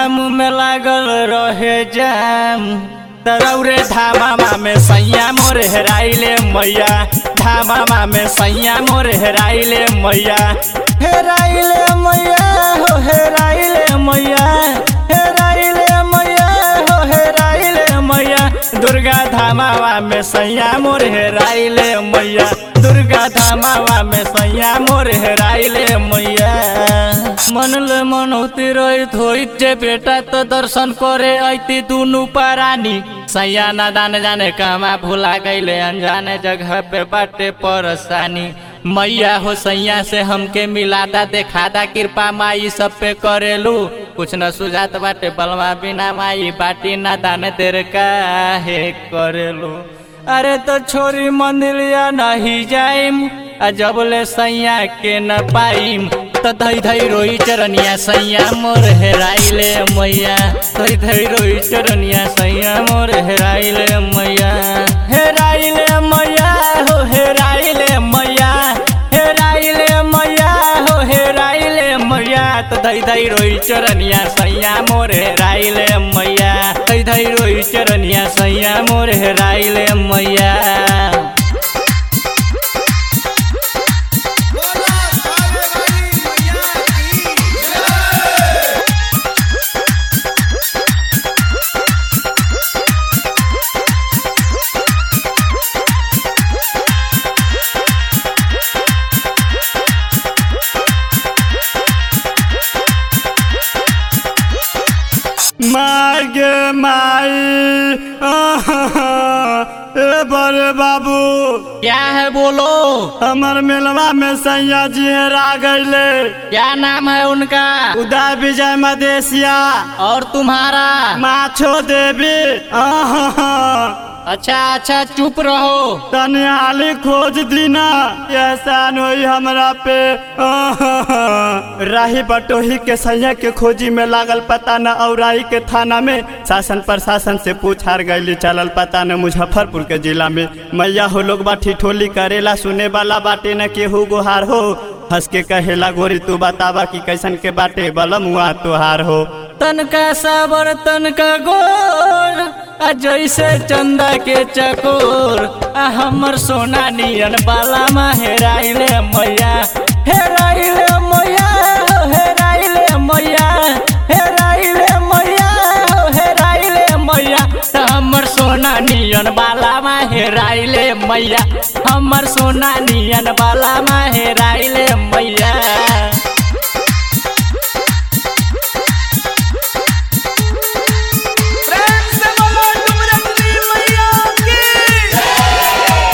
धाम में लागल रहे जाम तरौरे धामा में सैया मोर हेराइले मैया धामा में सैया मोर हेराइले मैया हेराइले मैया हो हेराइले मैया हेराइले मैया हो हेराइले मैया दुर्गा धामावा में सैया मोर हेराइले मैया दुर्गा धामावा में सैया मोर हेराइले मैया मनले मनौती रहित होइत जे बेटा तो दर्शन करे ऐती दुनु परानी सैया न दान जाने कमा भुला गईले अनजाने जगह पे बाटे परसानी मैया हो सैया से हमके मिलादा देखादा कृपा माई सब पे करेलू कुछ न सुझात बाटे बलवा बिना माई बाटी ना दान तेरे काहे करेलू अरे तो छोरी मंदिलिया नहीं जाइम आ जबले सैया के न पाइम तो धई धई रोई चरनिया सैया मोर हेराइले मैया धई धई रोई चरनिया सैया मोर हेराइले मैया हेराइले मैया हो हेराइले मैया हेराइले मैया हो हेराइले मैया तो धई धई रोई चरनिया सैया मोर हेराइले मैया धई धई रोई चरनिया सैया मोर हेराइले मैया बोला भावे वाली मैया की मार गे माई ए बड़े बाबू क्या है बोलो हमर मेलवा में सैया जी हेरा गईले क्या नाम है उनका उदय विजय मदेशिया और तुम्हारा माछो देवी आहा अच्छा अच्छा चुप रहो तनी हाली खोज दीना एहसान होई हमरा पे आहा। राही बटोही के सैया के खोजी में लागल पता न औराई के थाना में शासन प्रशासन से पूछार गईली चलल पता न मुजफ्फरपुर के जिला में मैया हो लोग बाठी ठोली करेला सुने वाला बाटे न केहू गुहार हो हंस के कहेला गोरी तू बतावा कि कैसन के बाटे बलम हुआ तुहार हो तनका साबर तनका गोर आ जैसे चंदा के चकोर आ हमर सोना नियन बाला मा हेराइले मैया हेराइले मैया हो हेराइले मैया हेराइले मैया हो हेराइले मैया त हमर सोना नियन बाला मा हेराइले मैया हमर सोना नियन बाला मा हेराइले मैया प्रेम से बोलो डुमरजनी मैया की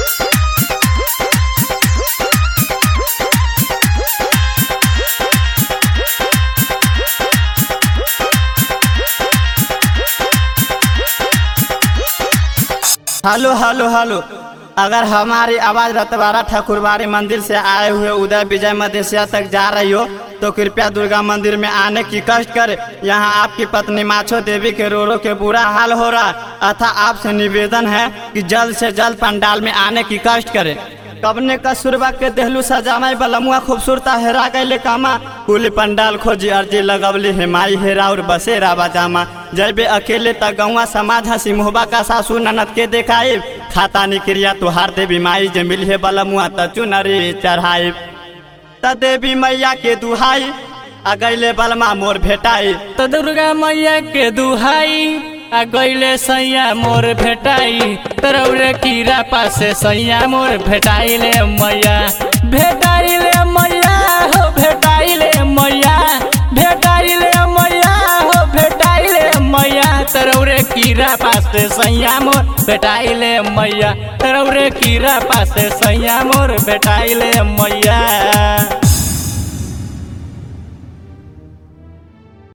हेलो हेलो हेलो अगर हमारी आवाज रतवारा ठाकुरबाड़ी मंदिर से आए हुए उदय विजय मदेशिया तक जा रही हो तो कृपया दुर्गा मंदिर में आने की कष्ट कर यहाँ आपकी पत्नी माछो देवी के रो रो के बुरा हाल हो रहा अतः आपसे निवेदन है कि जल्द से जल्द पंडाल में आने की कष्ट करें कबने का सुरबा के देहलू सजामाई बलमुआ खूबसूरता हेरा गईले कामा कुल पंडाल खोजी अर्जी लगवली हेमाई हेरा और बसेरा बजामा जैबे अकेले त गौवा समाज हसी मुहबा का सासू ननद के देखाई खाता निक्रिया तुहार देवी माई जे मिली बलमुआ त चुनरी चढ़ाई त देवी मैया के दुहाई आ गईले बलमा मोर भेटाई तो दुर्गा मैया के दुहाई आ गईले सैया मोर भेटाई तरौरे कीरा पासे सैया मोर भेटाइले मैया भेटाइले मैया हो भेटाइले मैया भेटाइले मैया हो भेटाइले मैया तरौरे कीरा पासे सैया मोर भेटाइले मैया तरौरे कीरा पासे सैया मोर भेटाइले मैया